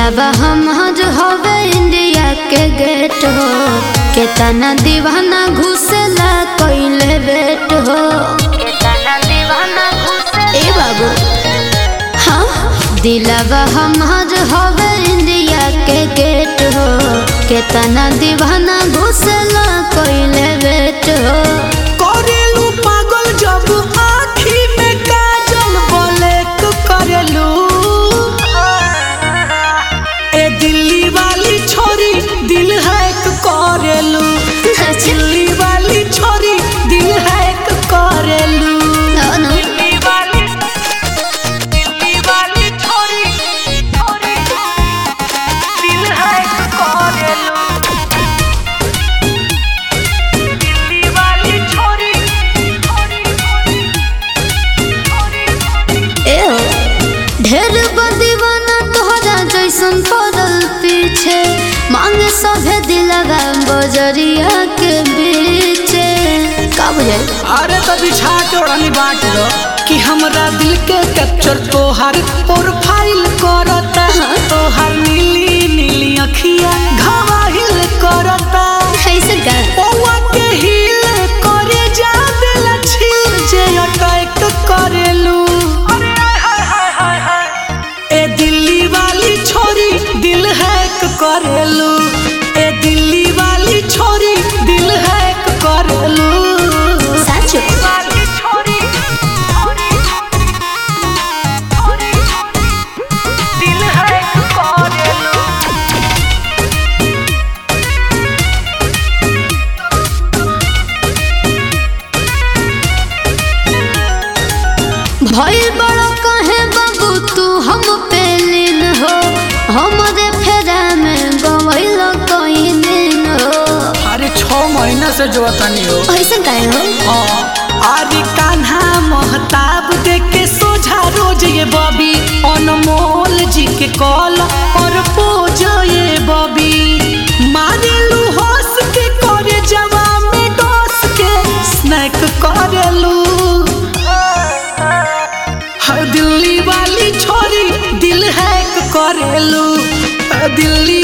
दिलावा हमर हवे इंडिया के गेट हो केतना दीवाना घुसेला कइले बेट हो केतना दीवाना घुसेला ए बाबू हाँ दिलावा हमर हवे इंडिया के गेट हो केतना दीवाना घुसेला कइले बेट हो करेलू पागल जब आँखी में काजल ब्लैक करेलू ए दिल्ली वाली छोरी दिल हैक करेलू दिल्ली वाली छोरी दिल हैक करेलू No, no. दिल्ली वाली दिल्ली वाली छोरी छोरी दिल हैक करेलू दिल्ली वाली छोरी छोरी छोरी ए हो ढेर बदीवाना तोहरा जैसन पड़ल पीछे मांगे सभे दिलवा बजरिया के बीचे का बुझाई अरे तो बिछा के ओढ़नी बांट दो कि हमरा दिल के कैप्चर तोहर प्रोफाइल करता तोहर नीली नीली अखिया घवाहिल करता ऐसे का पौवा के हिल करे जा दिल छिल जे अटैक करेलू ए दिल्ली वाली छोरी दिल हैक करेलू ए दिल्ली वाली छोरी दिल हैक करेलू साचो वाली छोरी छोरी छोरी दिल हैक करेलू भइल बड़ा कहे बाबू तू हम पे लीन हो हमरे फेरा में गवैल कई दिन हो अरे छह महीना से जो तनी हो ऐसे काहे हो अरे कान्हा महताब देख के सोझा रोज ये बॉबी अनमोल जी के कॉल और पोज ये बॉबी मारेलू हंस के करे जवा में डोस के स्नैक करेलू हर दिल्ली वाली छोरी दिल हैक करेलू हर दिल्ली